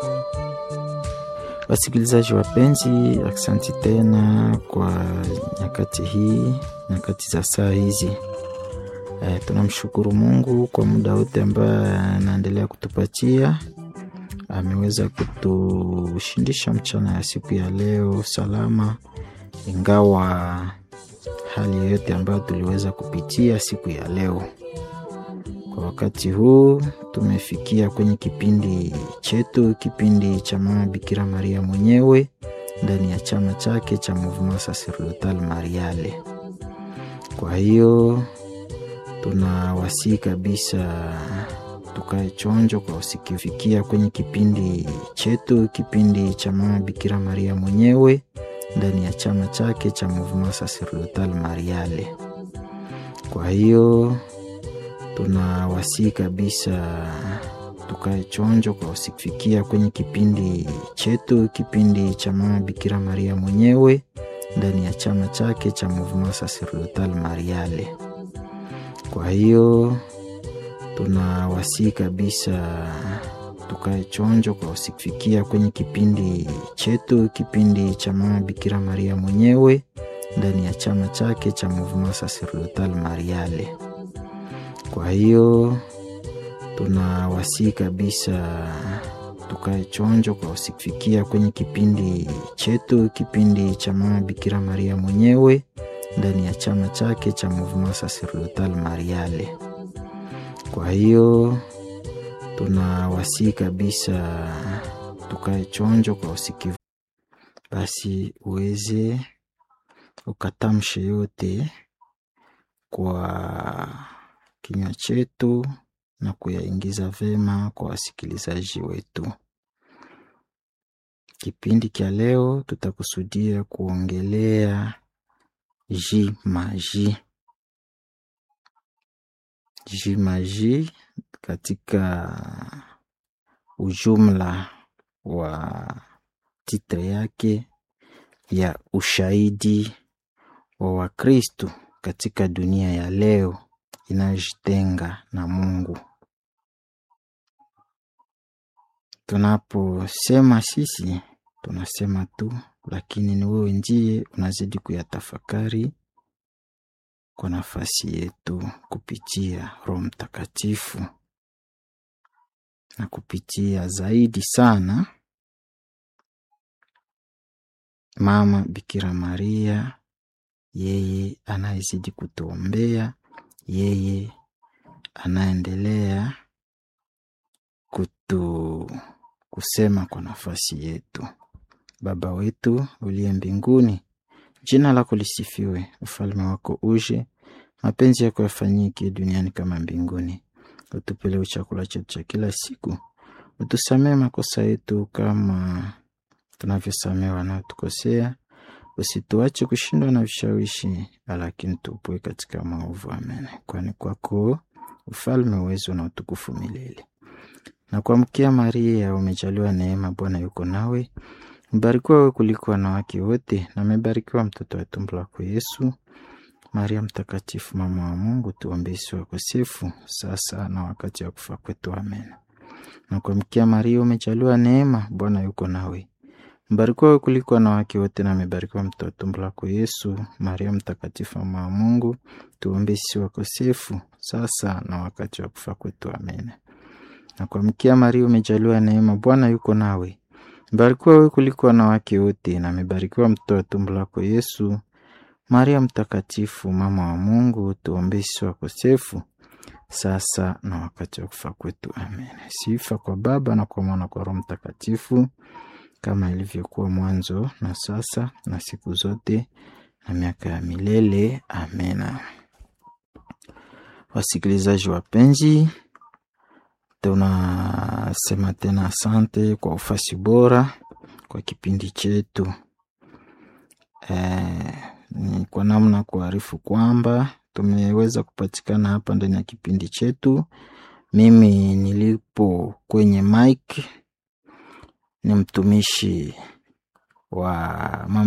Wasikilizaji wapenzi, aksanti tena kwa nyakati hii, nyakati za saa hizi. E, tunamshukuru Mungu kwa muda wote ambaye anaendelea kutupatia. Ameweza kutushindisha mchana ya siku ya leo salama, ingawa hali yoyote ambayo tuliweza kupitia siku ya leo. Kwa wakati huu tumefikia kwenye kipindi chetu, kipindi cha Mama Bikira Maria mwenyewe ndani ya chama chake cha Mouvement Sacerdotal Mariale. Kwa hiyo tunawasihi kabisa tukae chonjo kwa usikifikia kwenye kipindi chetu, kipindi cha Mama Bikira Maria mwenyewe ndani ya chama chake cha Mouvement Sacerdotal Mariale. Kwa hiyo tunawasihi kabisa tukae chonjo kwa usikifikia kwenye kipindi chetu, kipindi cha Mama Bikira Maria mwenyewe ndani ya chama chake cha Mouvement Sacerdotal Mariale. Kwa hiyo tunawasihi kabisa tukae chonjo kwa usikifikia kwenye kipindi chetu, kipindi cha Mama Bikira Maria mwenyewe ndani ya chama chake cha Mouvement Sacerdotal Mariale. Kwa hiyo tunawasihi kabisa tukae chonjo kwa usikifikia kwenye kipindi chetu, kipindi cha Mama Bikira Maria mwenyewe ndani ya chama chake cha Mouvement Sacerdotal Mariale. Kwa hiyo tunawasihi kabisa tukae chonjo kwa usikivu, basi uweze ukatamshe yote kwa kinywa chetu na kuyaingiza vema kwa wasikilizaji wetu. Kipindi cha leo tutakusudia kuongelea jimaji. Jimaji katika ujumla wa titre yake ya ushahidi wa Wakristu katika dunia ya leo inayojitenga na Mungu. Tunaposema sisi tunasema tu, lakini ni wewe ndiye unazidi kuyatafakari kwa nafasi yetu kupitia Roho Mtakatifu na kupitia zaidi sana Mama Bikira Maria, yeye anayezidi kutuombea, yeye anaendelea kutu kusema kwa nafasi yetu. Baba wetu uliye mbinguni, jina lako lisifiwe, ufalme wako uje, mapenzi yako yafanyike duniani kama mbinguni. Utupe leo chakula chetu cha kila siku, utusamee makosa yetu kama tunavyosamea wanaotukosea, usituache kushindwa na vishawishi, lakini tupoe katika maovu. Amen. Kwani kwako ufalme, uwezo na utukufu milele. Na kuamkia Maria, umejaliwa neema, Bwana yuko nawe, mbarikiwa wewe kuliko wanawake wote, na amebarikiwa mtoto wa tumbo lako Yesu. Maria Mtakatifu, mama wa Mungu, tuombee sisi wakosefu, sasa na wakati wa kufa kwetu. Amen. Na kuamkia Maria, umejaliwa neema, Bwana yuko nawe, mbarikiwa wewe kuliko wanawake wote, na amebarikiwa mtoto wa tumbo lako Yesu. Maria Mtakatifu, mama wa Mungu, tuombee sisi wakosefu, sasa na wakati wa kufa kwetu. Amen. Na kuamkia Maria, umejaliwa neema, Bwana yuko nawe, mbarikiwa wewe kuliko wanawake wote, na amebarikiwa mtoto wa tumbo lako Yesu. Maria Mtakatifu, mama wa Mungu, tuombee sisi wakosefu, sasa na wakati wa kufa kwetu. Amen. Sifa kwa Baba na kwa Mwana, kwa Roho Mtakatifu, kama ilivyokuwa mwanzo na sasa na siku zote na miaka ya milele. Amena. Wasikilizaji wapenzi, tunasema tena asante kwa ufasi bora kwa kipindi chetu. Eh, ni kwa namna kuarifu kwamba tumeweza kupatikana hapa ndani ya kipindi chetu. Mimi nilipo kwenye mic ni mtumishi wa mama